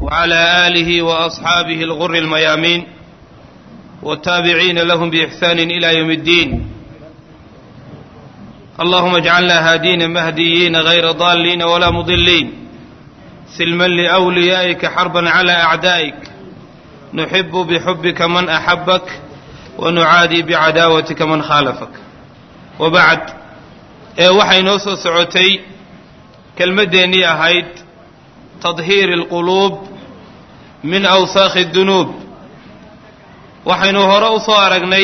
وعلى آله وأصحابه الغر الميامين والتابعين لهم بإحسان إلى يوم الدين اللهم اجعلنا هادين مهديين غير ضالين ولا مضلين سلما لأوليائك حربا على أعدائك نحب بحبك من أحبك ونعادي بعداوتك من خالفك وبعد waxay noo soo socotay kelmaddeennii ahayd tadhiiri alquluub min awsaakhi dunuub waxaynu hore u soo aragnay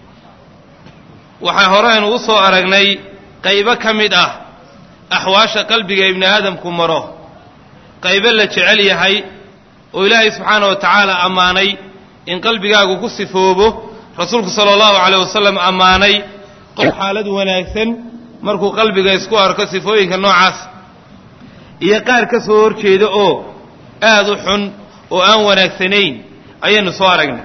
waxaa horeynu u soo aragnay qaybo ka mid ah axwaasha qalbiga ibni aadamku maro qaybo la jecel yahay oo ilaahay subxaana wa tacaala ammaanay in qalbigaagu ku sifoobo rasuulku sala allahu caleyh wasalam ammaanay qof xaalad wanaagsan markuu qalbiga isku arko sifooyinka noocaas iyo qaar ka soo horjeeda oo aada u xun oo aan wanaagsanayn ayaynu soo aragnay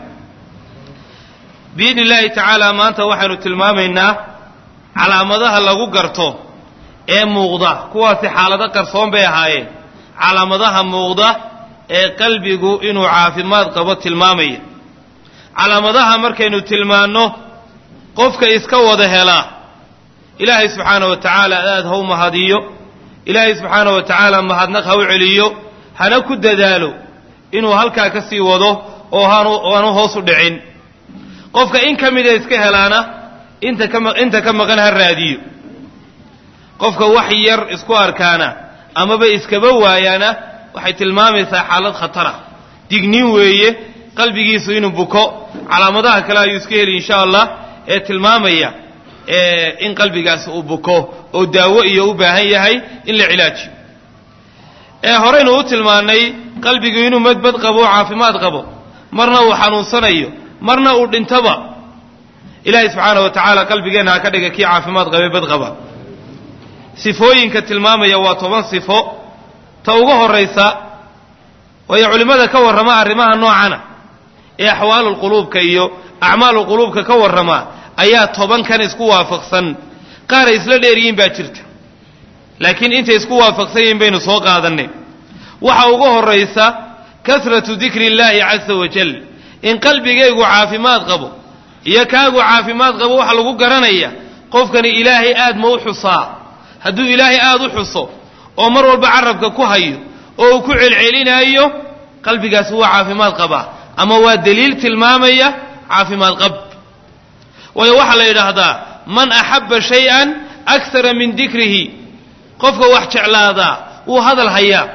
biidni illaahi tacaala maanta waxaynu tilmaamaynaa calaamadaha lagu garto ee muuqda kuwaasi xaalado qarsoon bay ahaayeen calaamadaha muuqda ee qalbigu inuu caafimaad qabo tilmaamaya calaamadaha markaynu tilmaanno qofka iska wada helaa ilaahay subxaana wa tacaala aad ha u mahadiyo ilaahay subxaana wa tacaala mahadnaq ha u celiyo hana ku dadaalo inuu halkaa ka sii wado oo haanu hoos u dhicin qofka in ka mida iska helaana inta ka inta ka maqan ha raadiyo qofka wax yar isku arkaana amaba iskaba waayaana waxay tilmaamaysaa xaalad khatara dignin weeye qalbigiisu inuu buko calaamadaha kale ayuu iska heli insha allah ee tilmaamaya in qalbigaasi uu buko oo daawo iyo u baahan yahay in la cilaajiyo ee horeynu u tilmaannay qalbigu inuu madbad qabo o caafimaad qabo marna uu xanuunsanayo marna uu dhintoba ilaahay subxaana wa tacaala qalbigeenna ha ka dhiga kii caafimaad qabe bad qaba sifooyinka tilmaamaya waa toban sifo ta ugu horraysa waayo culimmada ka warrama arrimaha noocana ee axwaalulquluubka iyo acmaalulquluubka ka warrama ayaa tobankan isku waafaqsan qaaray isla dheeryihiin baa jirta laakiin intay isku waafaqsan yihiin baynu soo qaadannay waxa ugu horraysa kasratu dikri illaahi casa wajal in qalbigaygu caafimaad qabo iyo kaagu caafimaad qabo waxa lagu garanaya qofkani ilaahay aad ma u xusaa hadduu ilaahay aad u xuso oo mar walba carabka ku hayo oo uu ku celcelinaayo qalbigaasi waa caafimaad qabaa ama waa daliil tilmaamaya caafimaad qab waayo waxaa la yidhaahdaa man axabba shay-an akara min dikrihi qofka wax jeclaadaa wuu hadal hayaa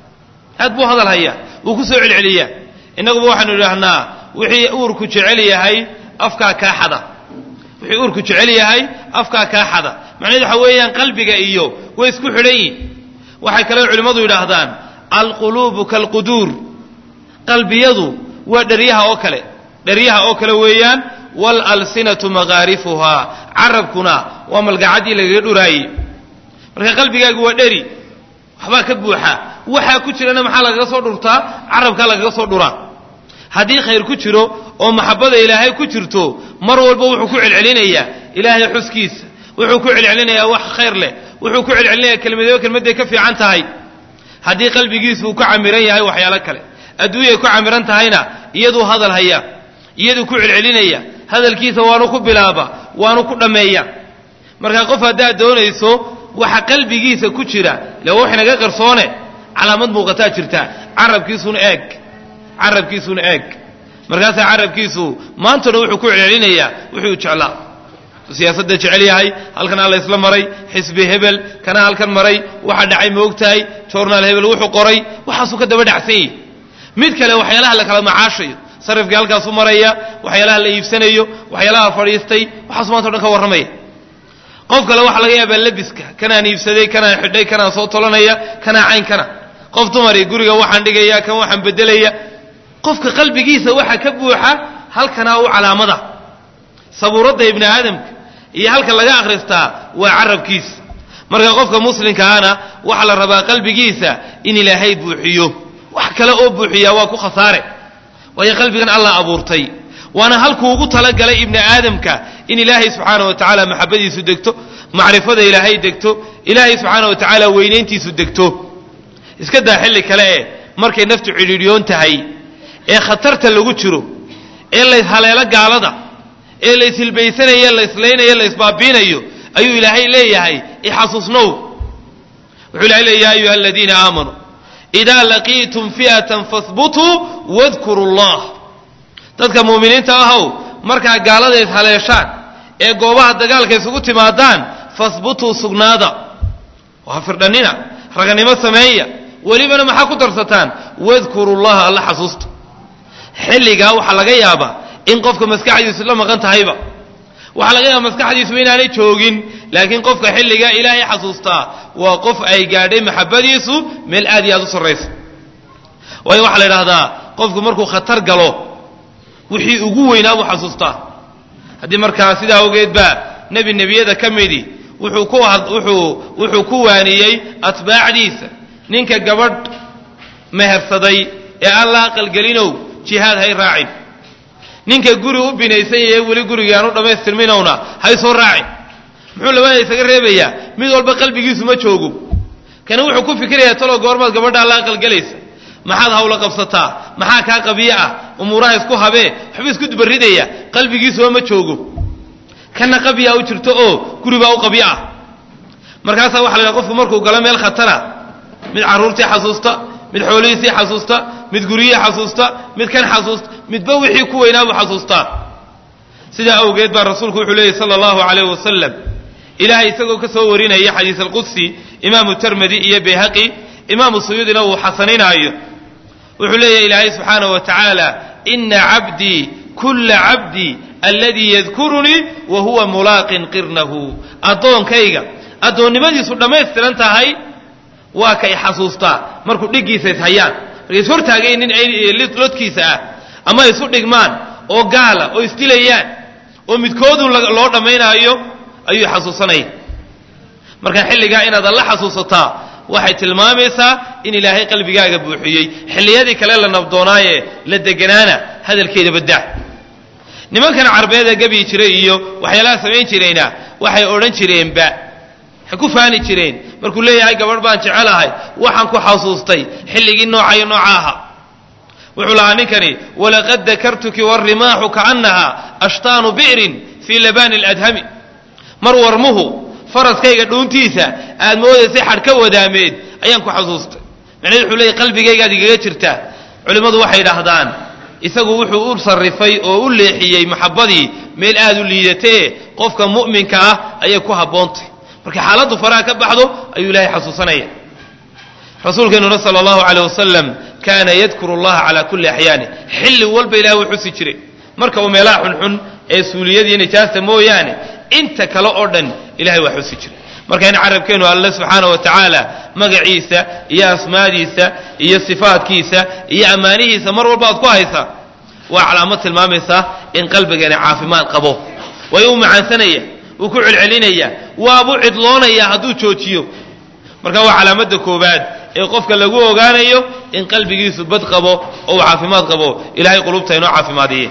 aad buu hadal hayaa wuu ku soo celceliyaa innaguba waxaanu idhaahnaa wixii uurku jecel yahay afkaa kaa xada wixii uurku jecel yahay afkaa kaa xada macnahedu waxa weeyaan qalbiga iyo way isku xidhan yihin waxay kale culimmadu yidhaahdaan alquluubu kaalquduur qalbiyadu waa dheryaha oo kale dheryaha oo kale weeyaan waalalsinatu makaarifuhaa carabkuna waa malgacaddii lagaga dhuraayey marka qalbigaagu waa dheri waxbaa ka buuxa waxaa ku jirana maxaa lagaga soo dhurtaa carabkaa lagaga soo dhuraa haddii khayr ku jiro oo maxabbada ilaahay ku jirto mar walba wuxuu ku celcelinayaa ilaahay xuskiisa wuxuu ku celcelinayaa wax khayr leh wuxuu ku celcelinayaa kelmadaba kelmadday ka fiican tahay haddii qalbigiisu uu ka camiran yahay waxyaalo kale adduunyay ku camiran tahayna iyaduu hadal hayaa iyaduu ku celcelinaya hadalkiisa waanu ku bilaaba waanu ku dhammeeya marka qof haddaad doonayso waxa qalbigiisa ku jira le wax naga qarsoone calaamad muuqataa jirta carabkiisuna eeg carabkiisuna eeg markaasaa carabkiisu maantana wuxuu ku celcelinayaa wuxuu jeclaa siyaasadda jecel yahay halkanaa la ysla maray xisbi hebel kana halkan maray waxa dhacay ma ogtahay journaal hebel wuxuu qoray waxaasuu ka daba dhacsan yahi mid kale waxyaalaha la kala macaashayo sarifkii halkaasu maraya waxyaalaha la iibsanayo waxyaalaha fadhiistay waxaasu maanta o dhan ka warramaya qof kale waxaa laga yaabaa labiska kanaan iibsaday kanaan xidhay kanaan soo tolanaya kanaa caynkana qof dumari guriga waxaan dhigaya kan waxaan bedelaya qofka qalbigiisa waxa ka buuxa halkanaa u calaamada sabuuradda ibni aadamka iyo halka laga akhristaa waa carabkiisa marka qofka muslimkaana waxaa la rabaa qalbigiisa in ilaahay buuxiyo wax kale oo buuxiyaa waa ku khasaare waayo qalbigan allah abuurtay waana halkuu ugu talagalay ibni aadamka in ilaahay subxaana wa tacaala maxabadiisu degto macrifada ilaahay degto ilaahay subxaana wa tacaala weynayntiisu degto iska daa xilli kale e markay naftu cidhiidhyoon tahay ee khatarta lagu jiro ee layshaleelo gaalada ee layshilbaysanayo layslaynaya laysbaabiinayo ayuu ilaahay leeyahay ixasuusnow wuxuu ilahay leeya ya ayuha aladiina aamanuu idaa laqiitum fi'atan fahbutuu wadkuru llah dadka muuminiinta ahow markaa gaalada ishaleeshaan ee goobaha dagaalka isugu timaadaan fahbutuu sugnaada waa firdhannina raganimo sameeya welibana maxaa ku darsataan wadkuru llaha alla xasuusta xilligaa waxaa laga yaabaa in qofka maskaxdiisu la maqan tahayba waxaa laga yaaba maskaxdiisuba inaanay joogin laakiin qofka xilligaa ilaahay xasuustaa waa qof ay gaadhay maxabadiisu meel aad iyo aad u sarraysa waayo waxaa la idhahdaa qofku markuu khatar galo wixii ugu weynaa buu xasuustaa haddii markaa sidaa awgeed baa nebi nebiyada ka midi wuxuu ku wuxuu wuxuu ku waaniyey atbaacdiisa ninka gabadh mehersaday ee aan la aqalgelinow jihaad hay raacin ninka guri u binaysan yahe weli gurigii aan u dhammaystirminowna hay soo raacin muxuu labada isaga reebayaa mid walba qalbigiisu ma joogo kana wuxuu ku fikirayaa talow goormaad gabadhaa la aqalgelaysa maxaad hawla qabsataa maxaa kaa qabiyo ah umuuraha isku habee waxba isku dubaridaya qalbigiisuba ma joogo kana qabiyaa u jirto oo guribaa u qabyo ah markaasaa waxa la yidhaha qofku markuu galo meel khatara mid carruurtii xasuusta mid xoolihiisii xasuusta mid guryihii xasuusta mid kan xasuusta midba wixii ku weynaabuu xasuustaa sidaa awgeed baa rasuulku wuxuu leeyay sala allahu calayh wasalam ilaahay isagoo ka soo warinaya xadiis alqudsi imaamu termedi iyo bayhaqi imaamu suyuudina uu xasaninaayo wuxuu leeyahay ilaahay subxaanahu wa tacaala ina cabdii kulla cabdii aladii yadkurunii wa huwa mulaaqin qirnahu addoonkayga addoonnimadiisu dhammaystiran tahay waa kay xasuustaa markuu dhiggiisa ishayaan markay is hortaagayn nin lodkiisa ah ama isu dhigmaan oo gaala oo isdilayaan oo midkoodun loo dhammaynaayo ayuu xasuusanaya marka xilligaa inaad alla xasuusataa waxay tilmaamaysaa in ilaahay qalbigaaga buuxiyey xilliyadii kale la nabdoonaaye la deganaana hadalkeeda baddaa nimankan carbeed ee gabii jiray iyo waxyaalaha samayn jirayna waxay odhan jireenba waxay ku faani jireen markuu leeyahay gabadh baan jecelahay waxaan ku xasuustay xilligii nooca iyo nooca aha wuxuu lahaa ninkani walaqad dakartuki warimaaxu kaannaha ashtaanu bi'rin fii labani ladhami mar warmuhu faraskayga dhuuntiisa aad moodaysay xadh ka wadaameed ayaan ku xasuustay macnaheed wuxuu leeyahy qalbigaygaad igaga jirtaa culimmadu waxay idhaahdaan isagu wuxuu u sarrifay oo u leexiyey maxabbadii meel aad u liidatee qofka mu'minka ah ayay ku habboontay markay xaaladdu faraha ka baxdo ayuu ilaahay xasuusanaya rasuulkeennuna sala allahu caleyh wasalam kaana yadkuru allaha calaa kulli axyaani xilli walba ilahay wuu xusi jiray marka uu meelaha xunxun ee suuliyadiiyo nijaasta mooyaane inta kale oo dhan ilahay waa xusi jiray marka in carabkeennu alle subxaana wa tacaala magaciisa iyo asmaadiisa iyo sifaadkiisa iyo ammaanihiisa mar walba aad ku haysaa waa calaamad tilmaamaysaa in qalbigeena caafimaad qabo waayo uu macaansanaya wuu ku celcelinaya waabuu cidloonaya hadduu joojiyo marka waa calaamadda koobaad ee qofka lagu ogaanayo in qalbigiisu bad qabo oo uu caafimaad qabo ilahay qulubta inoo caafimaadiye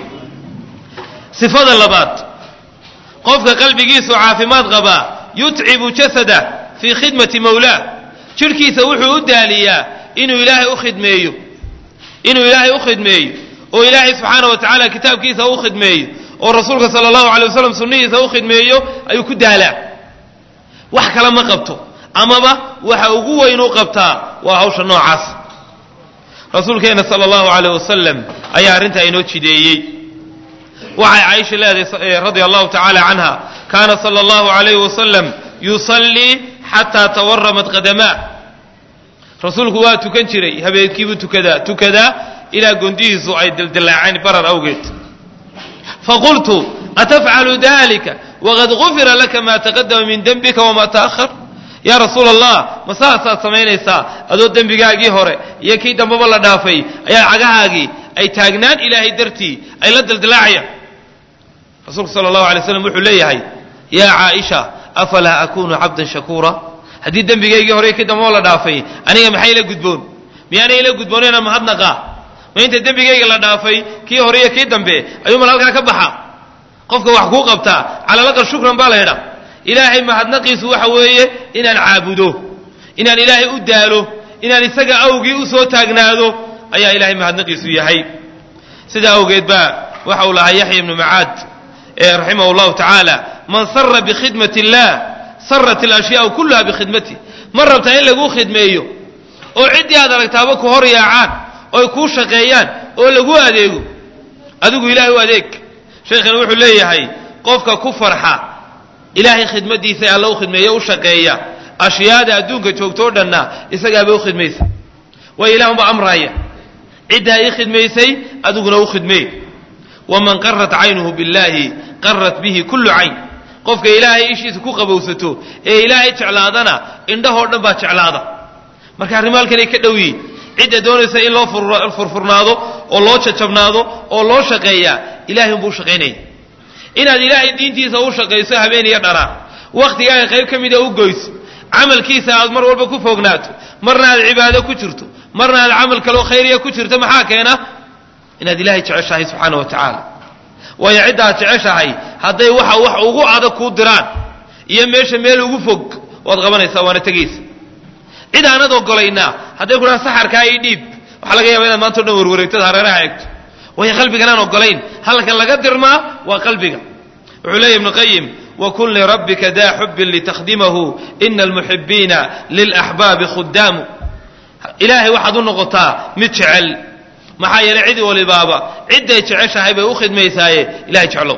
sifada labaad qofka qalbigiisu caafimaad qabaa yutcibu jasada fii khidmati mawlaah jidhkiisa wuxuu u daaliyaa inuu ilaahay u khidmeeyo inuu ilaahay u khidmeeyo oo ilaahay subxaana wa tacaala kitaabkiisa u khidmeeyo oo rasuulka sala allahu alay wasalam sunnihiisa u khidmeeyo ayuu ku daalaa wax kale ma qabto amaba waxa ugu weyn u qabtaa waa hawsha noocaas rasuulkeenna sala allahu alayh wasalam ayaa arrintaa inoo jideeyey waxay caaisha leedahay radia allahu tacaala canha kaana sala allahu alayh wasalam yusallii xataa tawaramat qadamaa rasuulku waa tukan jiray habeenkiibuu tukadaa tukadaa ilaa gondihiisu ay dildilaaceen barar awgeed faqultu atafcalu dalika waqad gufira laka ma taqadama min dembika wama ta'ahar yaa rasuula allah ma saasaad samaynaysaa adoo dembigaagii hore iyo kii dambaba la dhaafay ayaa cagahaagii ay taagnaan ilaahay dartii ay la dildilaacayaan rasuulku sala allahu alay slam wuxuu leeyahay yaa caaisha afalaa akunu cabdan shakuura haddii dembigaygii hore iyo kii dambaba la dhaafay aniga maxay ila gudboon miyaanay ila gudboon inaan mahadnaqaa ma inta dembigayga la dhaafay kii hore iyo kii dambe ayuu mal halkaa ka baxa qofka wax kuu qabtaa calalaqal shukran baa la ydhaa ilaahay mahadnaqiisu waxa weeye inaan caabudo inaan ilaahay u daalo inaan isaga awgii u soo taagnaado ayaa ilahay mahadnaqiisu yahay sidaa awgeed baa waxa uu lahaa yaxya ibnu macaad raximah اllahu tacaala man sara bikhidmati اllah sarat alashyaau kuluha bikhidmatih ma rabtaa in laguu khidmeeyo oo ciddii aad aragtaaba ku hor yaacaan oy kuu shaqeeyaan oo lagu adeego adigu ilahay u adeeg sheekhani wuxuu leeyahay qofka ku farxa ilaahay khidmadiisa ee alla u khidmeeya u shaqeeya ashyaada adduunka joogto o dhanna isagaaba u khidmaysa waayo ilah unba amraaya ciddaa ii khidmaysay adiguna u khidmeey waman qarat caynuhu biاllahi qarat bihi kullu cayn qofka ilaahay ishiisa ku qabowsato ee ilaahay jeclaadana indhahoo dhan baa jeclaada marka arrimo halkanay ka dhow yihin cidda doonaysa in loo furfurnaado oo loo jajabnaado oo loo shaqeeyaa ilahay unbuu shaqaynaya inaad ilaahay diintiisa u shaqayso habeen iyo dhanaa wakhtigaaga qayb ka mida u goyso camalkiisa aad mar walba ku fognaato marna aad cibaado ku jirto marna aad camal kaloo khayriya ku jirto maxaa keena inaad ilaahay jeceshahay subxaana wa tacaala waayo cidda aad jeceshahay hadday waxa wax ugu adag kuu diraan iyo meesha meel ugu fog waad qabanaysaa waana tegaysa cid aanad ogolaynaa hadday ku dhaha saxarkaa ii dhiib waxaa laga yaaba inaad maanta o dhan warwareegtada hareeraha eegto waayo qalbigan aan ogolayn halkan laga dirmaa waa qalbiga wuxuu leeya ibnu qayim wakun lirabbika daa xubbin litakhdimahu ina almuxibiina lilaxbaabi khudaamu ilaahay waxaad u noqotaa mid jecel maxaa yeelay cid walibaaba cidday jeceshahay bay u khidmaysaaye ilahay jeclow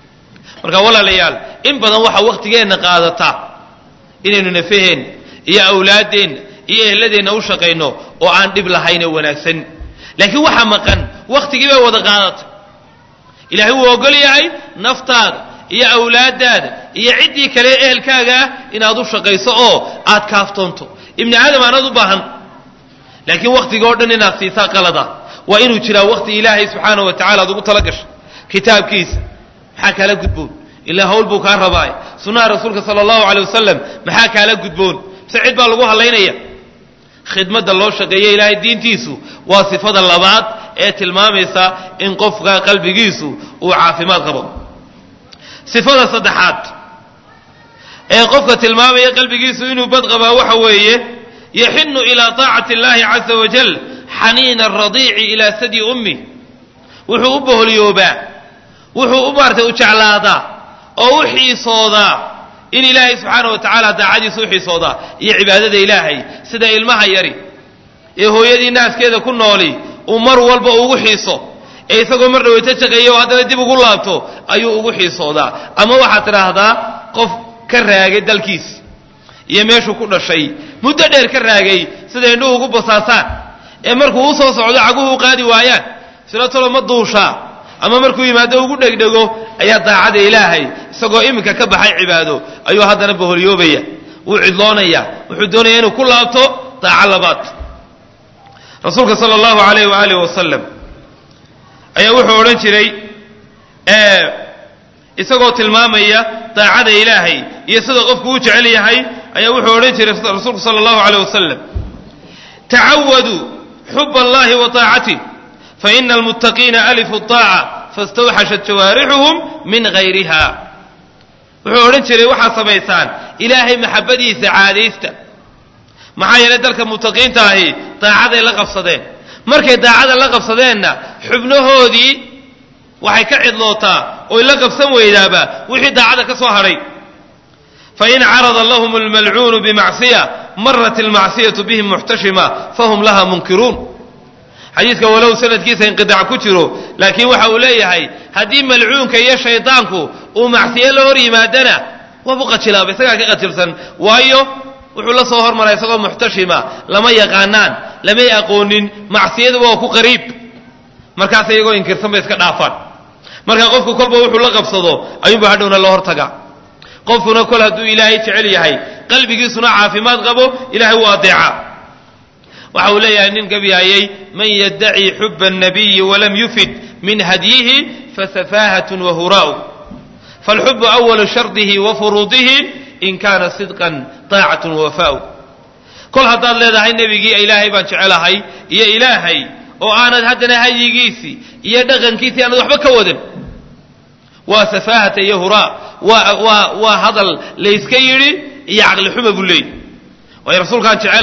marka walaalayaal in badan waxaa wakhtigeenna qaadata inaynu nafaheen iyo awlaaddeenna iyo ehladeenna u shaqayno oo aan dhib lahayn oo wanaagsan laakiin waxaa maqan wakhtigii bay wada qaadatay ilaahay wuu ogol yahay naftaada iyo awlaaddaada iyo ciddii kale ehelkaaga ah inaad u shaqayso oo aad kaaftoonto ibni aadam aanaad u baahan laakiin wakhtiga o dhan inaad siisaa qalada waa inuu jiraa wakhti ilaahay subxaana wa tacala ad ugu tala gashay kitaabkiisa maxaa kaala gudboon ilaa hawl buu kaa rabaay sunnaha rasuulka sala allahu aley wasalam maxaa kaala gudboon mise cid baa lagu hadlaynaya khidmadda loo shaqeeya ilaahay diintiisu waa sifada labaad ee tilmaamaysa in qofka qalbigiisu uu caafimaad qabo sifada saddexaad ee qofka tilmaamaya qalbigiisu inuu bad qabaa waxa weeye yaxinu ilaa taacati اllahi caza wajal xaniina aradiici ilaa sadi ummi wuxuu u boholyoobaa wuxuu u maartay u jeclaadaa oo u xiisoodaa in ilaahay subxaana wa tacaala daacadiisa u xiisoodaa iyo cibaadada ilaahay sida ilmaha yari ee hooyadii naaskeeda ku nooli uu mar walba ugu xiiso ee isagoo mar dhaweyto shaqeeya oo haddana dib ugu laabto ayuu ugu xiisoodaa ama waxaad tidhaahdaa qof ka raagay dalkiis iyo meeshuu ku dhashay muddo dheer ka raagay sida indhuhu ugu basaasaan ee markuu u soo socdo caguhu u qaadi waayaan sila tolo ma duushaa ama markuu yimaado ugu dhegdhego ayaa daacada ilaahay isagoo iminka ka baxay cibaado ayuu haddana baholyoobaya wuu cidloonaya wuxuu doonaya inuu ku laabto daaco labaad rasuulka sala allahu alayh waaalih wasalam ayaa wuxuu odhan jiray isagoo tilmaamaya daacada ilaahay iyo sida qofku u jecel yahay ayaa wuxuu odhan jiray rasuulku sala allahu aleyh wasalam tacawaduu xub allahi wa taacatih faina almuttaqiina alifu طaaca fastawxashat jawaarixuhum min hayriha wuxuu odhan jiray waxaad samaysaan ilaahay maxabadiisa caadaysta maxaa yeelay dalka muttaqiinta ahi daacaday la qabsadeen markay daacada la qabsadeenna xubnahoodii waxay ka cidlootaa oy la qabsan weydaaba wixii daacada ka soo hadhay fain carada lahum almalcuunu bimacsiya marat almacsiyatu bihim muxtashima fahum laha munkiruun xadiidka walow sanadkiisa inqidac ku jiro laakiin waxa uu leeyahay haddii malcuunka iyo shaydaanku uu macsiyo la hor yimaadana waabu qajilaaba isagaa ka qajilsan waayo wuxuu la soo hormaraa isagoo muxtashima lama yaqaanaan lamay aqoonin macsiyadu waa ku qariib markaas iyagoo inkirsan bay iska dhaafaan marka qofku kolba wuxuu la qabsado ayuunba hadhowna la hortagaa qofkuna kol hadduu ilaahay jecel yahay qalbigiisuna caafimaad qabo ilahay wuu adeecaa waxa uu leeyahay nin gabyayey man yaddaci xuba الnabiyi walam yufid min hadyihi fasafahatun wahuraa'u falxubu awalu shardihi wa furuudihi in kaana sidqan taacatun wawafaa'u kol haddaad leedahay nebigii ilaahay baan jecelahay iyo ilaahay oo aanad haddana hadyigiisii iyo dhaqankiisii aanad waxba ka wadan waa safaahata iyo huraa waa waa waa hadal layska yidhi iyo caqli xuma buu leeyay waayo rasuulkaan jecelahay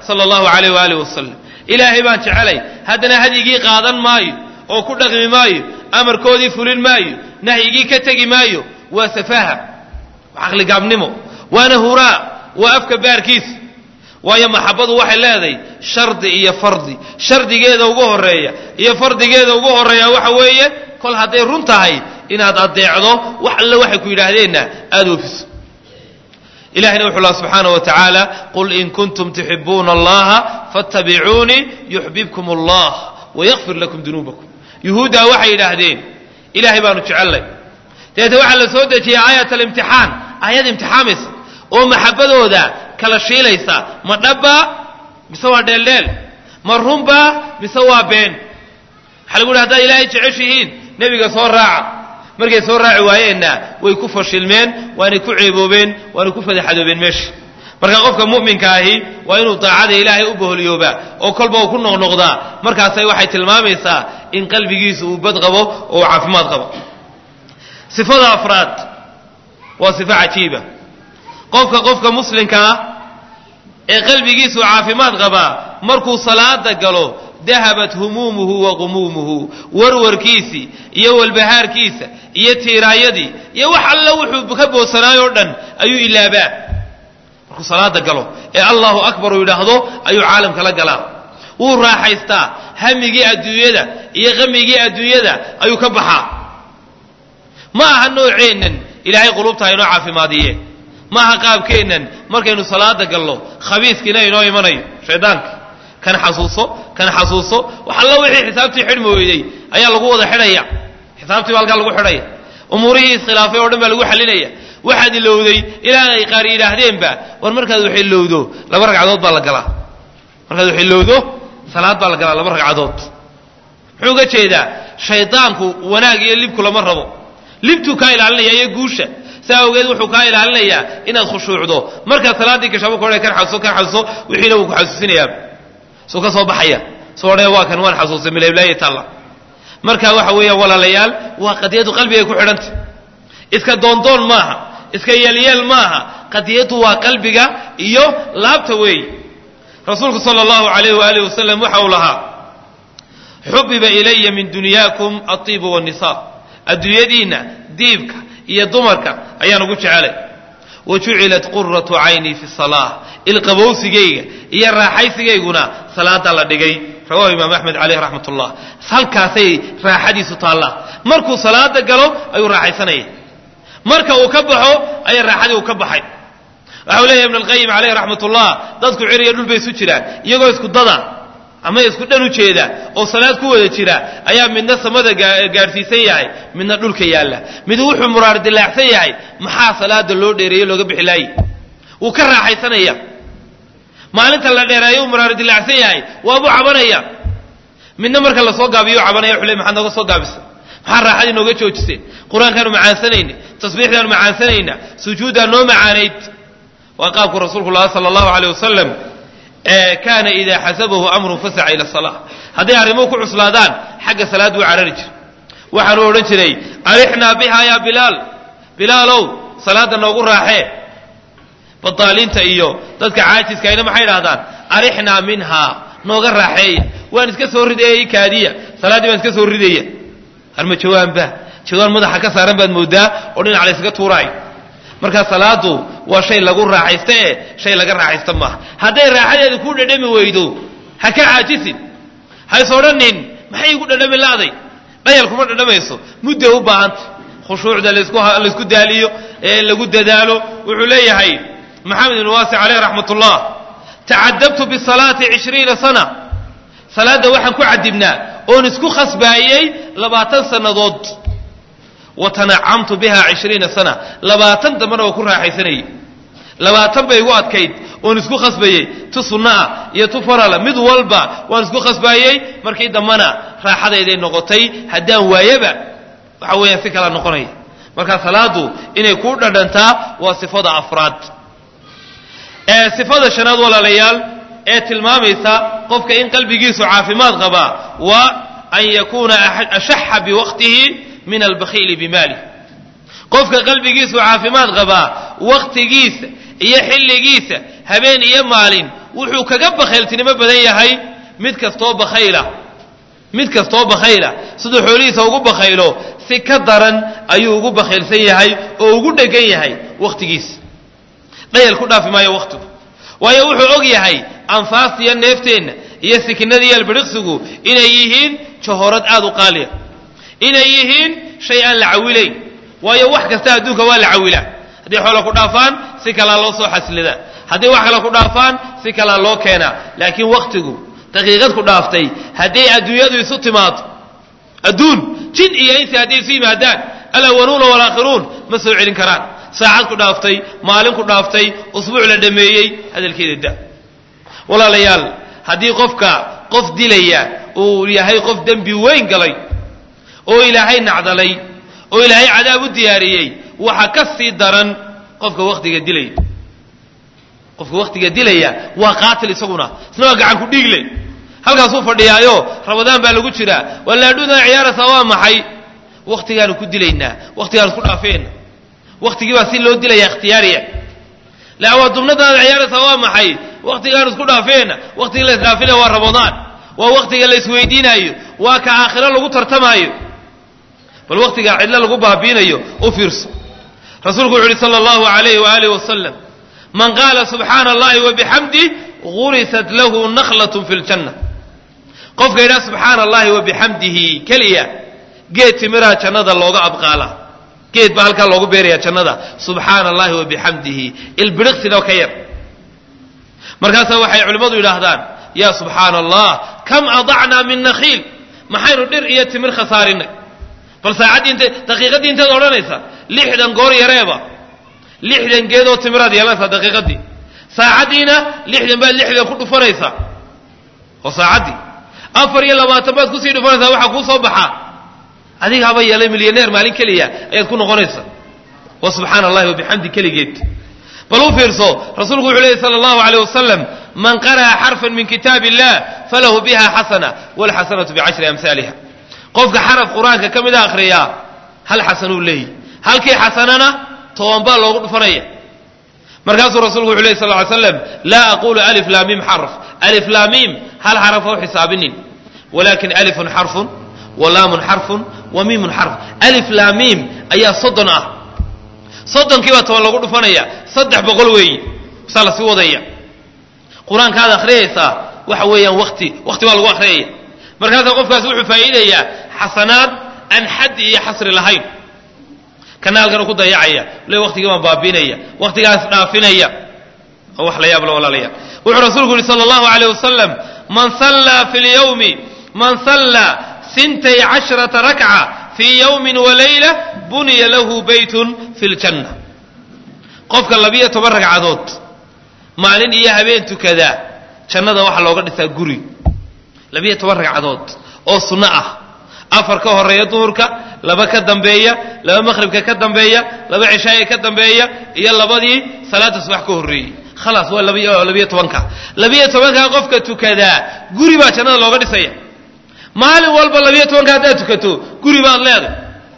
sala allahu calayh waaalih wasalam ilaahay baan jecelay haddana hadyigii qaadan maayo oo ku dhaqmi maayo amarkoodii fulin maayo nahyigii ka tegi maayo waa safaha waa caqligaabnimo waana huraa waa afka baarkiisa waayo maxabadu waxay leedahay shardi iyo fardi shardigeeda ugu horeeya iyo fardigeeda ugu horeeya waxa weeye kol hadday run tahay inaad adeecdo wax alle waxay ku yidhaahdeenna aada oofiso ilahina wuxuu laha subxaana wa tacaala qul in kuntum tuxibuuna allaha fattabicuunii yuxbibkum allah wayakfir lakum dunuubakum yuhuuddaa waxay yidhaahdeen ilaahay baanu jecellay dabeete waxaa la soo dejiyey aayat alimtixaan aayad imtixaamaysa oo maxabadooda kala shiilaysa ma dhabbaa mise waa dheeldheel ma runbaa mise waa been waxaa lagu yidhi haddaad ilaahay jeceshihiin nebiga soo raaca markay soo raaci waayeenna way ku fashilmeen waanay ku ceeboobeen waanay ku fadaxadoobeen meesha marka qofka mu'minka ahi waa inuu daacada ilaahay u boholyoobaa oo kolba uu ku noqnoqdaa markaasay waxay tilmaamaysaa in qalbigiisu uu bad qabo oo uu caafimaad qabo sifada afraad waa sifo cajiiba qofka qofka muslimka ah ee qalbigiisu caafimaad qabaa markuu salaada galo dahabat humuumuhu wa qumuumuhu warwarkiisii iyo walbahaarkiisa iyo tiiraayadii iyo wax alla wuxuu ka boosanaayoo dhan ayuu ilaabaa markuu salaada galo ee allahu akbar uu yidhaahdo ayuu caalamka la galaa wuu raaxaystaa hamigii adduunyada iyo qamigii adduunyada ayuu ka baxaa ma aha nooceennan ilaahay qulubta inoo caafimaadiye ma aha qaabkeennan markaynu salaada gallo khabiiskiina inoo imanayo shaydaanka kan xasuuso kan xasuuso wax alla wixii xisaabtii xidhmi weyday ayaa lagu wada xidhaya xisaabtii baa halkaa lagu xidhaya umuurihii iskhilaafay oo dhan baa lagu xalinaya waxaad ilowday ilaa ay qaar yidhaahdeenba war markaad wax ilowdo laba ragcadood baa la galaa markaad wax ilowdo salaad baa la galaa laba ragcadood muxuu uga jeedaa shaydaanku wanaag iyo libku lama rabo libtuu kaa ilaalinaya iyo guusha saa awgeed wuxuu kaa ilaalinayaa inaad khushuucdo markaad salaaddii gashaba ku kan xasuuso kan xasuuso wixiina wuu ku xasuusinayaa suu ka soo baxaya soo odhaya waa kan waan xasuustay milablaayi taalla marka waxa weeyaan walaalayaal waa qadiyadu qalbigay ku xidhantay iska doondoon maaha iska yeelyeel maaha qadiyadu waa qalbiga iyo laabta weey rasuulku sala allahu alayh waaalih wasalam waxa uu lahaa xubiba ilaya min dunyaakum aiibu wannisa adduunyadiinna diibka iyo dumarka ayaan ugu jecelay wa jucilat quratu caynii fi salaa ilqabowsigayga iyo raaxaysigayguna salaada la dhigay rawahu imaam axmed caleyh raxmat ullah halkaasay raaxadiisu taallaa markuu salaada galo ayuu raaxaysanaya marka uu ka baxo ayaa raaxadii uu ka baxay waxau leeyahy ibn alqayim caleyh raxmat ullah dadku ciriya dhul bay isu jiraan iyagoo isku dada ama isku dhan u jeeda oo salaad ku wada jira ayaa midna samada gaadhsiisan yahay midna dhulka yaalla mid wuxuu muraar dilaacsan yahay maxaa salaada loo dheereeye looga bixi laayey wuu ka raaxaysanaya maalinta la dheereeyo uu muraar dilaacsan yahay waabuu cabanaya midna marka lasoo gaabiyo cabanaya wuxuu le maxaad nooga soo gaabisay maxaa raaxadii nooga joojiseen qur-aankaanu macaansanayna tasbiixdaanu macaansanayna sujuuddaa noo macaanayd waa qaabku rasuulku laha sala allahu aleyh wasalam kaana idaa xasabahu amrun fasaca ila salaa hadday arrimuhu ku cuslaadaan xagga salaad wuu carari jira waxaanu odhan jiray arixnaa biha yaa bilaal bilaalow salaadda noogu raaxee badaaliinta iyo dadka caajiskayna maxay idhahdaan arixnaa minhaa nooga raaxeeya waan iska soo ridayay kaadiya salaaddii baan iska soo ridaya harma jawaanba jawaan madaxa ka saaran baad moodaa oo dhinac la ysaga tuuraay markaa salaadu waa shay lagu raaxaysta ee shay laga raaxaysta maaha hadday raaxadeeda ku dhadhami weydo ha ka caajisin hays odhanin maxay igu dhadhami la'day dhayal kuma dhadhamayso mudday u baahanta khushuucda laysku daaliyo ee lagu dadaalo wuxuu leeyahay maxamed ibn waasic caleyh raxmat ullah tacadabtu bisalaati cishriina sana salaadda waxaan ku cadibnaa oon isku khasbaayey labaatan sannadood watanacamtu biha cishriina sana labaatan dambana waa ku raaxaysanayey labaatan bay igu adkayd oon isku khasbayey tu sunnaah iyo tu farala mid walba waan isku khasbaayey markii dambana raaxadayday noqotay haddaan waayaba waxa weeyaan si kala noqonaya marka salaadu inay kuu dhadhantaa waa sifada afraad ee sifada shanaad walaalayaal ee tilmaamaysa qofka in qalbigiisu caafimaad qabaa waa an yakuuna ashaxa biwaqtihi min albakhiili bimaalih qofka qalbigiisu caafimaad qabaa waktigiisa iyo xilligiisa habeen iyo maalin wuxuu kaga bakhayltinimo badan yahay mid kastoo bakhayla mid kastoo bakhayla siduu xoolihiisa ugu bakhaylo si ka daran ayuu ugu bakhaylsan yahay oo ugu dhegan yahay wakhtigiisa dhayal ku dhaafi maayo wakhtigu waayo wuxuu og yahay anfaasta iyo neefteenna iyo sikinada iyo albiriqsigu inay yihiin jahorad aad u qaaliya inay yihiin shay aan la cawilayn waayo wax kasta adduunka waa la cawilaa haddii xoola ku dhaafaan si kalaa loo soo xaslidaa haddii wax kale ku dhaafaan si kalaa loo keenaa laakiin wakhtigu daqiiqad ku dhaaftay hadday adduunyadu isu timaado adduun jin iyo insi hadday isu yimaadaan alawaluuna walaakhiruun ma soo celin karaan saacad ku dhaaftay maalin ku dhaaftay usbuuc la dhameeyey hadalkeeda da walaalayaal haddii qofka qof dilaya uu yahay qof dembi weyn galay oo ilaahay nacdalay oo ilaahay cadaab u diyaariyey waxa ka sii daran qofka wakhtiga dilaya qofka wakhtiga dilaya waa qaatil isaguna isna waa gacan ku dhiigle halkaasuu fadhiyaayo ramadaan baa lagu jiraa waa laadhudan ciyaaraysaa waa maxay wakhtigaanu ku dilaynaa wakhtigaanu isku dhaafeena wakhtigii baa si loo dilaya ikhtiyaariya lawaa dubnadaada ciyaaraysaa waa maxay wakhtigaanu isku dhaafeena wakhtigii la isdhaafinaya waa ramadaan waa wakhtiga la isweydiinaayo waa ka aakhiro lagu tartamaayo bal wakhtigaa cidlo lagu baabiinayo u fiirso rasuulku wuxu uhi sala allahu alayh waaalih wasalam man qaala subxaana allahi wabixamdih gurisat lahu nakhlatun fi ljanna qofka yidhaha subxaana allahi wabixamdihi keliya geed timiraa jannada looga abqaalaa geed baa halkaa loogu beeraya jannada subxaana allahi wabixamdihi ilbiriqsinoo ka yar markaasaa waxay culimmadu yidhaahdaan yaa subxaana allah kam adacnaa min nakhiil maxaynu dhir iyo timir khasaarinay bal saacaddii inte daqiiqaddii inteed odhanaysa lixdan goor yareeba lixdan geedoo timiraad yeelanaysaa daqiiqaddii saacaddiina lixdan baad lixdan ku dhufanaysaa oo saacaddii afar iyo labaatan baad kusii dhufanaysaa waxaa kuu soo baxaa adiga haba yeelay milyaneer maalin keliya ayaad ku noqonaysaa wa subxaana allahi wabixamdi keligeed bal u fiirso rasuulku wuxuu leeyay sala allahu aleyh wasalam man qara'a xarfan min kitaab illah falahu biha xasana walxasanatu bicashri amhaaliha qofka xaraf qur-aanka ka mida akhriyaa hal xasanuu leeyahy halkii xasanana toban baa loogu dhufanaya markaasuu rasulku wuxu ley sal ly slam laa aqulu alif laamim xarf alif laamim hal xaraf ha u xisaabinin walakin alifun xarfun wa laamun xarfun wa miimun xarf alif laamim ayaa soddon ah soddonkii baa toban lagu dhufanaya saddex boqol weeyi saa la sii wadaya qur-aankaad akhriyaysaa waxa weeyaan wati wakti baa lagu akhriyaya markaasaa qofkaasi wuxuu faa'iidayaa xasanaad aan xaddi iyo xasri lahayn kana halkan ku dayacaya le waktigii baan baabiinaya waktigaas dhaafinaya oo wax la yaab la walaalayaa wuxuu rasuulku yihi sala allahu alayh wasalam man sallaa fi lyawmi man sallaa sintay cashrata rakca fii yawmin walayla buniya lahu baytun fi ljanna qofka labiyo toban ragcadood maalin iyo habeen tukadaa jannada waxaa looga dhisaa guri labiyo toban ragcadood oo sunno ah afar ka horeeya duhurka laba ka dambeeya laba maqhribka ka dambeeya laba cishaaya ka dambeeya iyo labadii salaada subax ka horreeyey khalaas waa labiyo tobanka labiyo tobankaa qofka tukadaa guri baa jannada looga dhisaya maalin walba labiyo tobanka haddaad tukato guri baad leedahay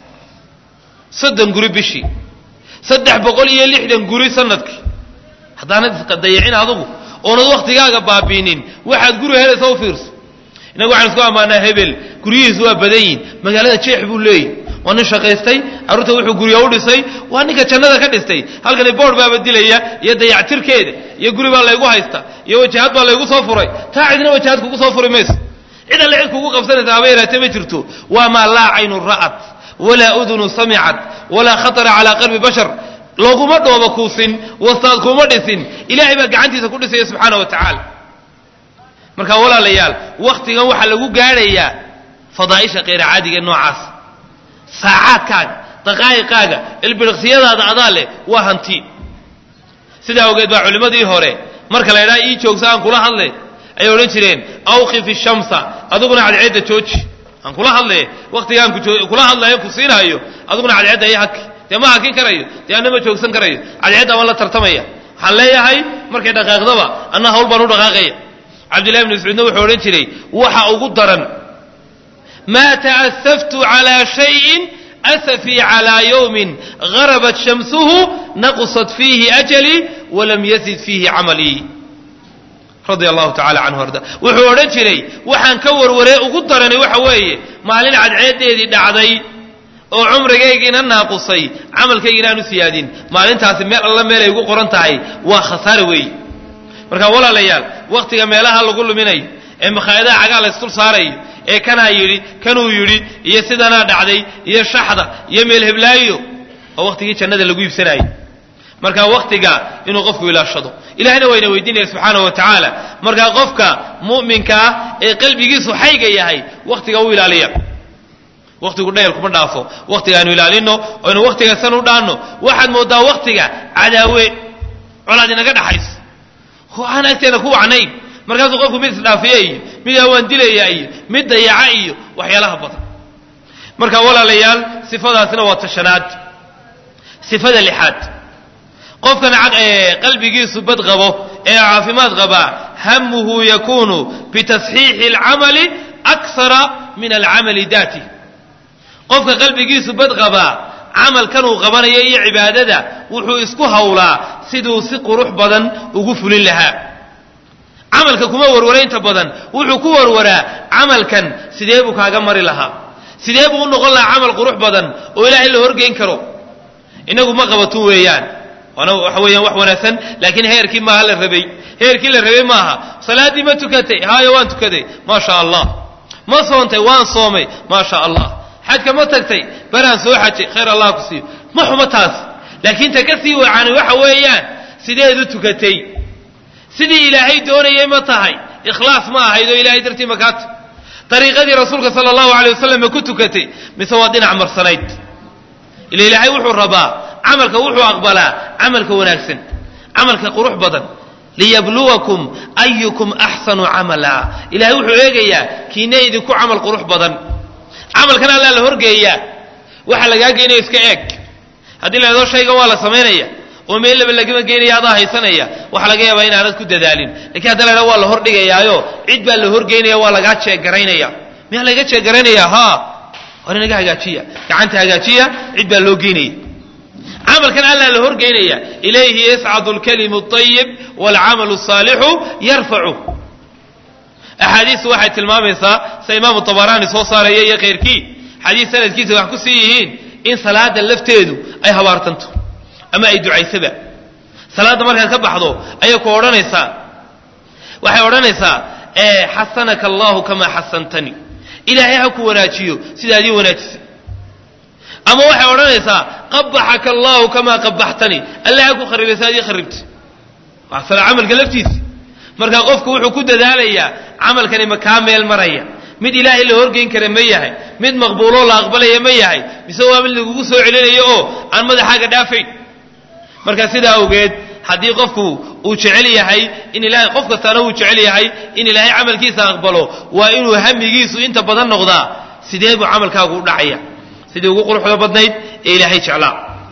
soddon guri bishii saddex boqol iyo lixdan guri sanadkii haddaanad isdayicin adugu oonad waktigaaga baabiinin waxaad guri helaysa u fiirso innagu waxaan isku ammaanaa hebel guryihiisu waa badan yihin magaalada jeex buu leeyahy waa nin shaqaystay carruurta wuxuu gurya u dhisay waa ninka jannada ka dhistay halkani boord baaba dilaya iyo dayactirkeeda iyo guri baa laygu haysta iyo wajahad baa laygu soo furay taa cidna wajahad kugu soo furi mayso cid alle cid kugu qabsanaysa haba yaraatee ma jirto waa maa laa caynun ra'at walaa udunu samicat walaa khatara calaa qalbi bashar looguma dhooba kuusin wastaad kuma dhisin ilaahay baa gacantiisa ku dhisaya subxaana wa tacaala marka walaalayaal waktigan waxaa lagu gaadhayaa fadaa'isha kayra caadiga noocaas saacaadkaaga daqaa'iqaaga ilbiriqsiyadaada adaa leh waa hanti sidaa awgeed baa culimmadii hore marka la ydhaha ii joogsa aan kula hadle ayay odhan jireen awqif ishamsa adiguna cadceedda jooji aan kula hadle waktigaan kula hadlayo ku siinaayo adiguna cadceedda iyo haki dee ma hakin karayo dee anna ma joogsan karayo cadceedda waan la tartamaya waxaan leeyahay markay dhaqaaqdaba anna hawl baan u dhaqaaqaya cabdillahi bn mascuudna wuxuu odhan jiray waxa ugu daran maa ta'asaftu calaa shayin asafii calaa yowmin garabat shamsuhu naqsat fiihi ajalii walam yazid fiihi camalii radia allahu tacala canhu arda wuxuu odhan jiray waxaan ka warwaree ugu daranay waxa weeye maalin cadceedeedii dhacday oo cumrigaygiina naaqusay camalkaygiina aan u siyaadin maalintaasi meel alla meelay ugu qoran tahay waa khasaare weeye markaa walaalayaal wakhtiga meelaha lagu luminayo ee makhaayadaha cagaa la isdul saarayo ee kanaa yidhi kanuu yidhi iyo sidanaa dhacday iyo shaxda iyo meel heblaayo oo wakhtigii jannada lagu iibsanayo markaa wakhtiga inuu qofku ilaashado ilahna wayna weydiinaya subxaana wa tacaala markaa qofka mu'minka ah ee qalbigiisu xayga yahay wakhtiga u ilaaliya wakhtigu dhayal kuma dhaafo wakhtiga aynu ilaalino aynu wakhtiga san u dhaanno waxaad moodaa wakhtiga cadaawe colaad inaga dhaxayso aan agteena ku wacnayn markaasuu qofku mid isdhaafiya iyo mid awaan dilaya iyo mid dayaca iyo waxyaalaha badan marka walaalayaal sifadaasina waa tashanaad sifada lixaad qofkan qalbigiisu bad qabo ee caafimaad qabaa hamuhu yakunu bitasxiixi alcamali aksara min alcamali daatih qofka qalbigiisu bad qabaa camalkan uu qabanayo iyo cibaadada wuxuu isku hawlaa siduu si qurux badan ugu fulin lahaa camalka kuma warwara inta badan wuxuu ku warwaraa camalkan sidee buu kaaga mari lahaa sidee buu u noqon lahaa camal qurux badan oo ilaahay la horgeyn karo inagu ma qabatun weeyaan waana waxa weeyaan wax wanaagsan laakiin heerkii maaha la rabay heerkii la rabay maaha salaaddii ma tukatay haayo waan tukaday maa sha allah ma soontay waan soomay maa sha allah xajka ma tagtay baraan soo xajay khayr allah ku siiyo ma xumo taas laakiin ta ka sii wacaani waxa weeyaan sideed u tukatay sidii ilaahay doonayay ma tahay ikhlaas ma ahayd oo ilahay dartii makaata dariiqadii rasuulka sala allahu alay wasalam ma ku tukatay mise waa dhinac marsanayd ila ilaahay wuxuu rabaa camalka wuxuu aqbalaa camalka wanaagsan camalka qurux badan liyabluwakum ayukum axsanu camala ilahay wuxuu eegayaa kiina idinku camal qurux badan camalkan allaa la horgeeyaa waxa lagaa geynaya iska eeg haddii la hado shaygan waa la samaynaya oo meel laba lagama geynaya adaa haysanaya waxaa laga yaabaa inaanad ku dadaalin lakiin hadda la hahdo waa la hordhigayaayo cid baa la horgeynaya waa lagaa jeegaraynaya miyaa laga jeegaraynaya ha war inaga hagaajiya gacanta hagaajiya cid baa loo geynaya camalkan allaa la horgeynaya ilayhi yascadu lkalimu اطayib wاlcamalu الsaalixu yarfacu axaadiistu waxay tilmaamaysaa sida imaamu tabaraani soo saaraya iyo khayrkii xadiis sanadkiisa wax ku sii yihiin in salaada lafteedu ay habaartanto ama ay ducaysaba salaadda markaad ka baxdo ayay ku odhanaysaa waxay odhanaysaa xasanaka allahu kamaa xasantanii ilaahay ha ku wanaajiyo sidaad ii wanaajisay ama waxay odhanaysaa qabaxaka allahu kamaa qabaxtanii alle ha ku kharibay sidaad ii kharibtay waa sala camalka laftiisa marka qofku wuxuu ku dadaalayaa camalkani ma kaa meel maraya mid ilaahay la horgeyn kara ma yahay mid maqbuuloo la aqbalaya ma yahay mise waa mid lagugu soo celinayo oo aan madaxaaga dhaafayn marka sidaa awgeed haddii qofku uu jecel yahay in ilahay qof kastaana uu jecel yahay in ilaahay camalkiisa aqbalo waa inuu hamigiisu inta badan noqdaa sidee buu camalkaagu u dhacaya sidii ugu quruxda badnayd ee ilaahay jeclaa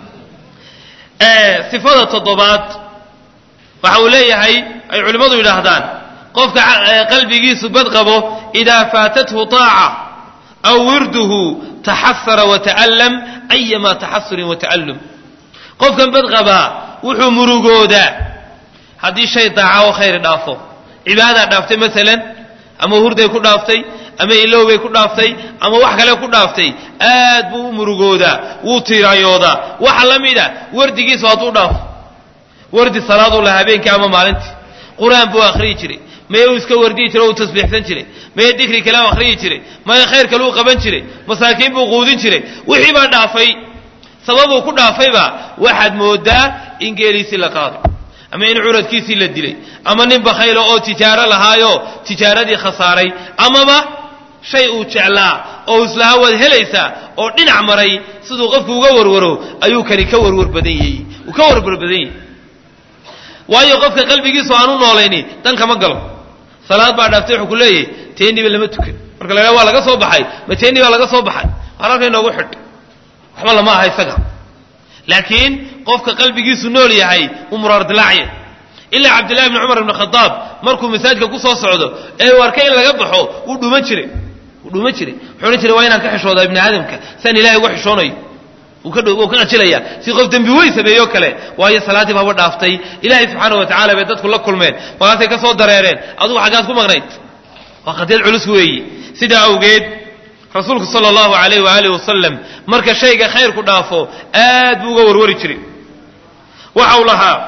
sifada toddobaad waxa uu leeyahay ay culimmadu yidhaahdaan qofka qalbigiisu bad qabo idaa faatathu طaaca aw wirduhu taxasara wata'allam ayama taxasurin wata'allum qofkan bad qabaa wuxuu murugoodaa haddii shay daaca oo khayri dhaafo cibaadaa dhaaftay maalan ama hurday ku dhaaftay ama ilowbay ku dhaaftay ama wax kale ku dhaaftay aad buu u murugoodaa wuu tiirayoodaa waxa la mida wardigiisu hadduu dhaafo wardi salaaduu laha habeenkii ama maalintii qur-aan buu akhriyi jiray maye uu iska wardiyi jiray o uu tasbiixsan jiray maye dikri kale u akhriyi jiray maye khayr kale uu qaban jiray masaakiin buu quudin jiray wixii baa dhaafay sababuu ku dhaafayba waxaad moodaa in geeliisii la qaaday ama in curadkiisii la dilay ama nin bakhaylo oo tijaaro lahaayo tijaaradii khasaaray amaba shay uu jeclaa oo islahaa waad helaysaa oo dhinac maray siduu qofku uga warwaro ayuu kani ka warwar badan yahay uu ka warwar badan yahay waayo qofka qalbigiisu aan u noolayni dan kama galo salaad baa dhaaftay wuxuu ku leeyahay teeniba lama tukan marka la waa laga soo baxay ma teeni baa laga soo baxay waar halka inoogu xidh waxba lama aha isaga laakiin qofka qalbigiisu nool yahay uu muraar dilaacya ilaa cabdillahi bni cumar ibni khadaab markuu masaajidka ku soo socdo ee uu arkay in laga baxo wuu dhuuman jiray wuu dhuuman jiray wuxuu odhan jiray waa inaan ka xishoodaa ibni aadamka saan ilahay uga xishoonayo wuu ka qajilaya si qof dembi weyn sameeyo kale waayo salaaddii baaba dhaaftay ilaahay subxaana wa tacala bay dadku la kulmeen markaasay ka soo dareereen adugu xaggaad ku maqnayd waa qadiyad culus weeye sidaa awgeed rasuulku sala allahu alayh waaalih wasalam marka shayga khayrku dhaafo aad buu uga warwari jiray waxau lahaa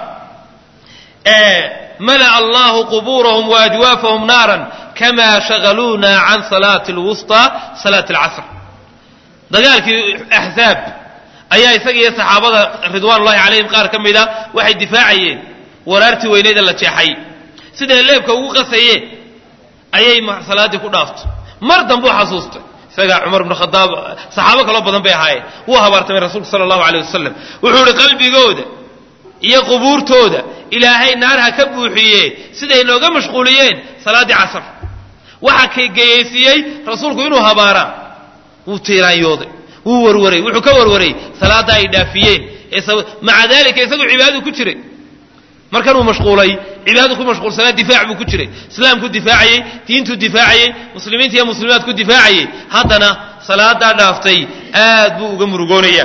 mala'a allahu qubuurahum waajwaafahum naaran kama shagaluuna can salaati alwusطى salaati alcasr dagaalkii axzaab ayaa isaga iyo saxaabada ridwaan ullahi calayhim qaar ka mida waxay difaacayeen waraartii weyneed ee la jeexay siday leebka ugu qasayeen ayay salaaddii ku dhaaftay mar dambuu xasuustay isagaa cumar bnu khadaab saxaabo kaloo badan bay ahaayeen wuu habaartamay rasuulku sala allahu aleyh wasalam wuxuu ihi qalbigooda iyo qubuurtooda ilaahay naar ha ka buuxiye siday nooga mashquuliyeen salaaddii casar waxa ka geyeysiiyey rasuulku inuu habaaraa wuu tiiraanyooday wuu warwaray wuxuu ka warwaray salaadda ay dhaafiyeen maca dalika isagu cibaadadu ku jiray markanuu mashquulay cibaadadu ku mashquulsanaa difaac buu ku jiray islaamku difaacayey diintuu difaacayey muslimiinta iyo muslimaadku difaacayey haddana salaadaa dhaaftay aad buu uga murugoonaya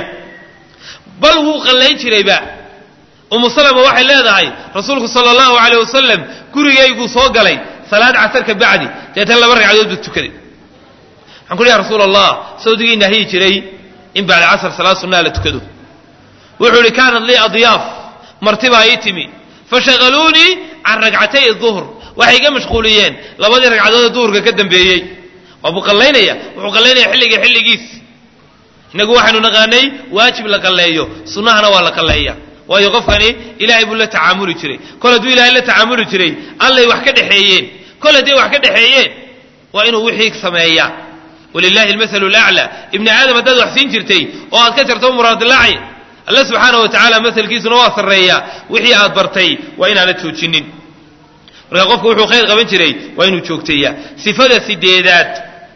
bal wuu qallayn jirayba umu salama waxay leedahay rasuulku sala allahu aleyh wasalam gurigayguu soo galay salaad casar ka bacdi deetan laba ragcadood buu tukaday waxaan ku ya rasuul allah sawdigii nahyi jiray in bacda casr salaad sunnaa la tukado wuxuu ihi kaanat lii adyaaf martibaa ii timi fashagaluunii can ragcatay duhr waxay iga mashquuliyeen labadii ragcadood ee duhurka ka dambeeyey waa buu qallaynaya wuxuu qallaynaya xilliga xilligiis innagu waxaynu naqaanay waajib la qalleeyo sunnahana waa la qalleeya waayo qofkani ilaahay buu la tacaamuli jiray kol hadduu ilaahay la tacaamuli jiray allay wax ka dhexeeyeen kol hadday wax ka dhexeeyeen waa inuu wixii sameeyaa wlilahi almasalu laclaa ibni aadam haddaad wax siin jirtay oo aad ka jarto muraadilaaci alla subxaana wa tacaala masalkiisuna waa sarreeyaa wixii aad bartay waa inaanad joojinin marka qofku wuxuu khayr qaban jiray waa inuu joogteeyaa sifada sideedaad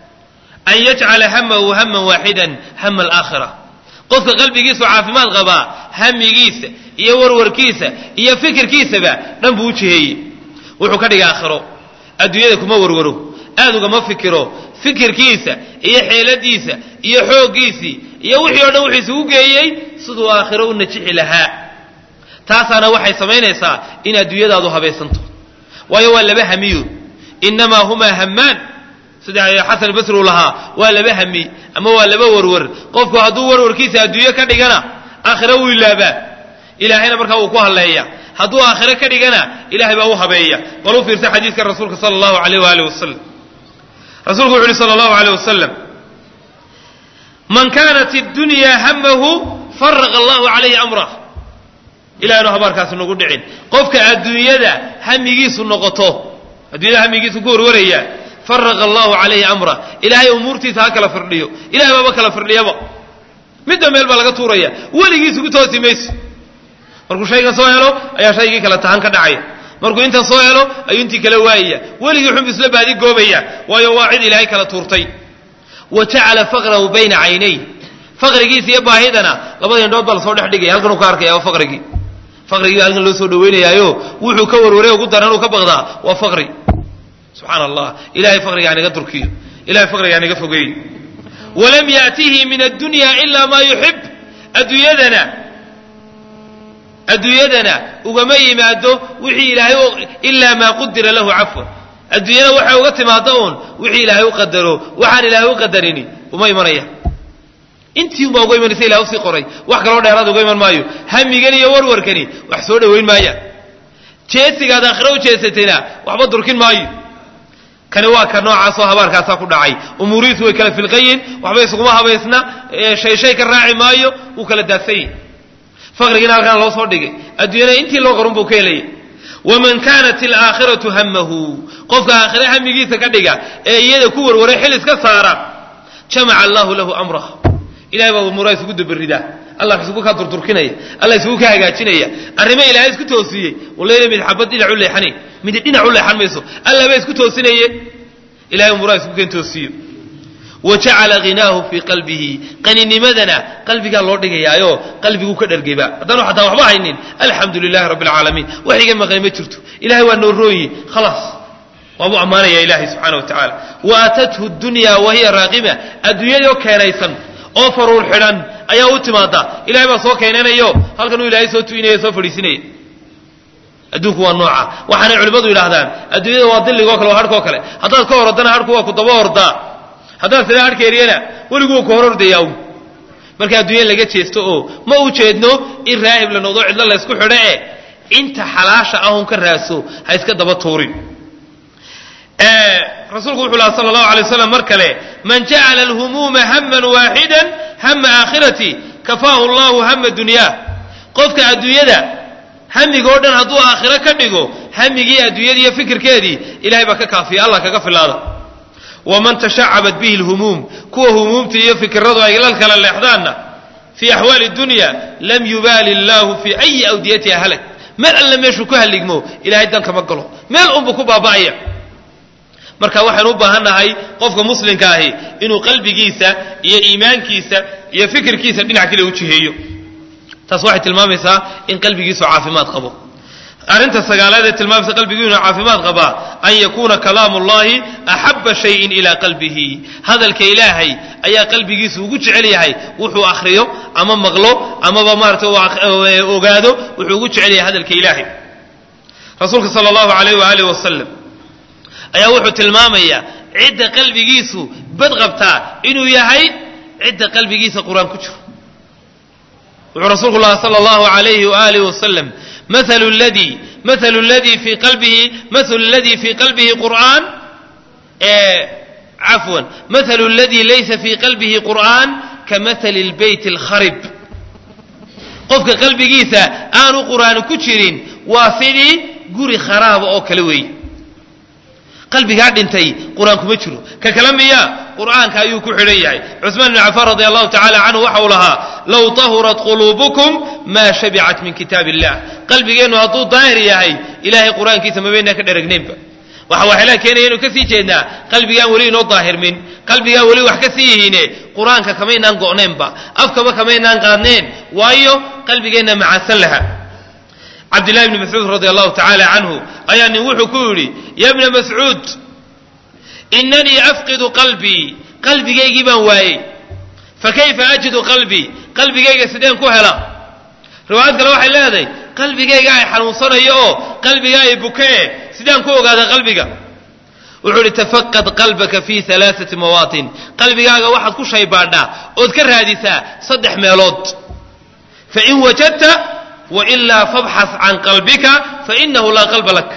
an yajcala hamahu haman waaxidan hama alaakhira qofka qalbigiisu caafimaad qabaa hamigiisa iyo warwarkiisa iyo fikirkiisaba dhan buu u jiheeyey wuxuu ka dhiga aakhiro adduunyada kuma warwaro aad ugama fikiro fikirkiisa iyo xeeladiisa iyo xooggiisii iyo wixii o dhan wuxuu isugu geeyey siduu aakhiro u najixi lahaa taasaana waxay samaynaysaa in adduunyadaadu habaysanto waayo waa laba hamiyo innamaa humaa hammaan sida xasan basri uu lahaa waa laba hami ama waa laba warwar qofku hadduu warwarkiisa adduunyo ka dhigana aakhiro wuu ilaabaa ilaahayna markaa wuu ku halleeya hadduu aakhiro ka dhigana ilahay baa u habeeya bal u fiirsa xadiiska rasuulka sala allahu alayh waali wasalam rasuulku wuxu uhi sala allahu aleyh wasalam man kaanat اddunya hamahu faraqa allahu calayhi amrah ilahaynu habaarkaasi nagu dhicin qofka adduunyada hamigiisu noqoto adduunyada hamigiisu ku warwaraya faraqa allahu calayhi amrah ilaahay umuurtiisa ha kala firdhiyo ilahay baaba kala firdhiyaba midda meel baa laga tuuraya weligiis ugu toosi mayso markuu shaygan soo helo ayaa shaygii kale tahan ka dhacaya markuu intan soo helo ayuu intii kala waayaya weligii xunbu isla baadi goobaya waayo waa cid ilaahay kala tuurtay wa jacala faqrahu bayna caynay faqrigiisa iyo baahidana labada indhood baa lasoo dhex dhigaya halkan uu ka arkaya waa faqrigii faqrigii halkan loo soo dhawaynayaayo wuxuu ka warwaray ugu daran uu ka baqdaa waa faqri subxaana allah ilahay faqriga haniga durkiyo ilahay faqriga haniga fogeeyo walam yaatihi min addunya ila maa yuxib adduunyadana adduunyadana ugama yimaado wixii ilaahay ilaa maa qudira lahu cafwan adduunyada waxay uga timaado uun wixii ilaahay u qadaro waxaan ilaahay u qadarini uma imanaya intii unbaa uga imanaysa ilahay usii qoray wax kaloo dheeraad uga iman maayo hamigan iyo warwarkani wax soo dhowayn maaya jeesigaad aakhiro u jeesatayna waxba durkin maayo kani waa ka noocaasoo habaarkaasaa ku dhacay umuurihiisu way kala filqayin waxba isuguma habaysna shay shay ka raaci maayo wuu kala daadsanyi faqrigiina halkaan loo soo dhigay adduunyada intii loo qorun buu ka helaya waman kaanat alaakhiratu hamahu qofka aakhire hamigiisa ka dhiga ee iyada ku warwaray xil iska saara jamaca allahu lahu amrah ilahay baa umuuraha isugu dabaridaa allah isugu kaa durturkinaya allah isugu ka hagaajinaya arrimo ilaahay isku toosiyey walayna mid xabad dhinac u leexanay mid dhinac u leexan mayso allah baa isku toosinaye ilahay umuuraha isugu keen toosiyo wajacala hinaahu fii qalbihi qaninimadana qalbigaa loo dhigayaayo qalbiguu ka dhargayba haddaanu xataa waxba haynin alxamdu lilahi rabbi alcaalamiin wax iga maqan ma jirto ilahay waa noo rooyi khalaas waabuu ammaanaya ilahay subxana wa tacaala wa aatathu dunya wahiya raaqima adduunyadoo keenaysan oo faruur xidhan ayaa u timaada ilahay baa soo keenanayo halkanuu ilaahay soo tuinaya soo fadhiisinaya adduunku waa nooca waxaanay culimmadu yidhaahdaan adduunyada waa dilligoo kale waa harhkoo kale haddaad ka horodana harhku waa ku daba hordaa haddaad sidaa harhka eriyana weligu waa ku hor ordayaa marka adduunya laga jeesto oo ma u jeedno in raahib la noqdo cidlo laysku xidho e inta xalaasha ahun ka raaso ha iska daba tuurin rasuulku wuxuu laha sala allahu alay waslam mar kale man jacala alhumuuma haman waaxidan hama aakhirati kafaahu allahu hama dunyaa qofka adduunyada hamigoo dhan hadduu aakhiro ka dhigo hamigii adduunyada iyo fikirkeedii ilahay baa ka kaafiya allah kaga filaada waman tashacabat bihi lhumuum kuwa humuumta iyo fikiradu ay la kala leexdaanna fii axwaali dunya lam yubaali illaahu fii ayi awdiyatiha halag meel alle meeshuu ku haligmo ilahay dan kama galo meel unbu ku baaba'aya marka waxaynu u baahannahay qofka muslimka ahi inuu qalbigiisa iyo iimaankiisa iyo fikirkiisa dhinac kale u jiheeyo taas waxay tilmaamaysaa in qalbigiisu caafimaad qabo arrinta sagaalaad ee tilmaamaysa qalbigu inuu caafimaad qabaa an yakuuna kalaamu llahi axaba shayin ilaa qalbihi hadalka ilaahay ayaa qalbigiisu ugu jecel yahay wuxuu akhriyo ama maqlo amaba maarata ogaado wuxuu ugu jecel yahay hadalka ilaahay rasuulka sala allahu alayh waaalih wasalam ayaa wuxuu tilmaamayaa cidda qalbigiisu bad qabtaa inuu yahay cidda qalbigiisa qur-aan ku jiro wuxuu rasuulku laha sala allahu alayhi waaalih wasalam مثل الذي مثل الذي في قلبه مثل الذي في قلبه قرآن إيه عفوا مثل الذي ليس في قلبه قرآن كمثل البيت الخرب قفك قلبي جيسا آن قرآن كتشرين وافدي قري خراب أو كلوي قلبي قاعد انتي قرآن كمتشرو ككلام يا قرآن كايو كحريعي عثمان بن عفان رضي الله تعالى عنه وحولها لو طهرت قلوبكم ما شبعت من كتاب الله qalbigeenu hadduu daahir yahay ilaahay qur-aankiisa mabaynaa ka dheragnaynba waxa waxyaalaha keenaya inu kasii jeednaa qalbigaan weli inoo daahirmin qalbigaan weli wax ka sii yihiine qur-aanka kamaynaan go'naynba afkaba kamaynaan qaadneen waayo qalbigeenna macaasan laha cabdillahi bni mascuud radi allahu tacaala canhu ayaa nin wuxuu ku yidhi ya bna mascuud inanii afqidu qalbii qalbigaygii baan waayey fakayfa ajidu qalbii qalbigayga sideen ku hela riwaayad kale waxay leedahay qalbigayga ay xanuunsanayo oo qalbiga ay bukee sidaan ku ogaada qalbiga wuxuu ihi tafaqad qalbaka fi alaaati mawaatin qalbigaaga waxaad ku shaybaadhaa ood ka raadisaa saddex meelood fain wajadta wailaa fabxas can qalbika fainahu laa qalba lak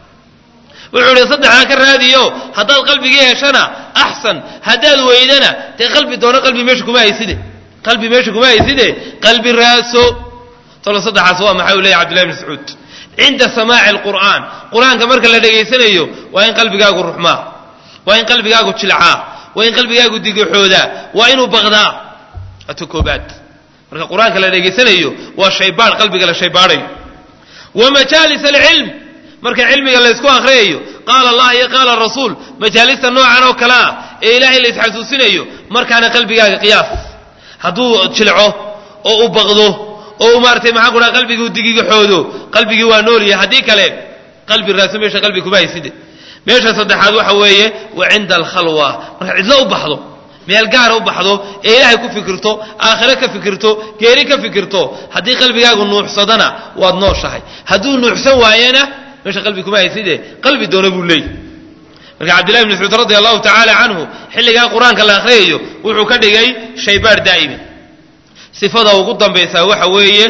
wuxuu ihi saddexdaa ka raadiyo haddaad qalbigii heshana axsan haddaad weydana dee qalbi doono qalbi meesha kuma hayside qalbi meesha kuma hayside qalbi raaso tolo saddexaas waa maxay u leeyahy cabdillahi bn mascuud cinda samaaci alqur'aan qur-aanka marka la dhegaysanayo waa in qalbigaagu ruxmaa waa in qalbigaagu jilcaa waa in qalbigaagu digaxoodaa waa inuu baqdaa waata koobaad marka qur-aanka la dhegaysanayo waa shaybaadh qalbiga la shaybaadhayo wa majaalis alcilm marka cilmiga laysku akhriyayo qaala allah iyo qaala rasuul majaalista noocan oo kale ah ee ilaahay la isxasuusinayo markaana qalbigaaga qiyaas hadduu jilco oo u baqdo oo maaratay maxaan ku dhaha qalbigii digigaxoodo qalbigii waa noolyahay haddii kale qalbi raaso meesha qalbi kuma hayside meesha saddexaad waxa weeye wa cinda alkhalwa marka cidlo u baxdo meel gaara u baxdo ee ilaahay ku fikirto aakhire ka fikirto geeri ka fikirto haddii qalbigaagu nuuxsadana waad nooshahay hadduu nuuxsan waayena meesha qalbi kuma hayside qalbi doona buu leeyahy marka cabdillahi bn mascuud radi allahu tacaala canhu xilligaa qur-aanka la akhriyayo wuxuu ka dhigay shaybaar daa'imi sifada ugu dambaysaa waxa weeye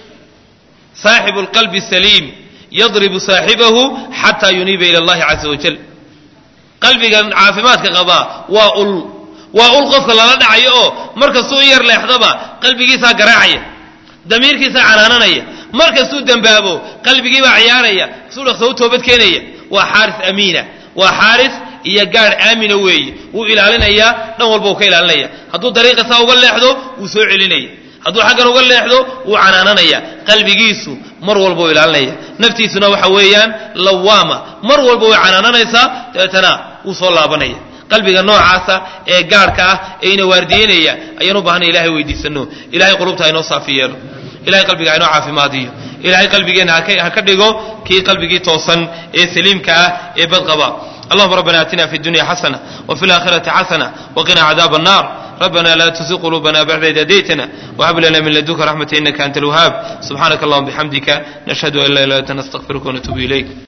saaxibu lqalbi saliim yadribu saaxibahu xataa yuniiba ila allahi caza wajal qalbigan caafimaadka qabaa waa ul waa ul qofka lala dhacayo oo markastuu in yar leexdaba qalbigiisaa garaacaya damiirkiisaa canaananaya markastuu dembaabo qalbigiibaa ciyaaraya kasuu dhaqsa u toobad keenaya waa xaaris amiina waa xaaris iyo gaadh aamina weeye wuu ilaalinayaa dhan walba uu ka ilaalinaya hadduu dariiqa saa uga leexdo wuu soo celinaya hadduu xaggan uga leexdo wuu canaananaya qalbigiisu mar walba uu ilaalinaya naftiisuna waxa weeyaan lawaama mar walba way canaananaysaa dabeetana wuu soo laabanaya qalbiga noocaasa ee gaadhka ah ee ina waardiyeynaya ayaan u baahanay ilahay weydiisano ilahay qulubta hainoo saafi yeelo ilahay qalbiga hainoo caafimaadiyo ilahay qalbigeenna ha ka dhigo kii qalbigii toosan ee saliimka ah ee badqaba اللهم ربنا اتنا في الدنيا حسنه وفي الاخره حسنه وقنا عذاب النار ربنا لا تزغ قلوبنا بعد إذ هديتنا وهب لنا من لدنك رحمة إنك أنت الوهاب سبحانك اللهم بحمدك نشهد أن لا إله إلا أنت نستغفرك ونتوب إليك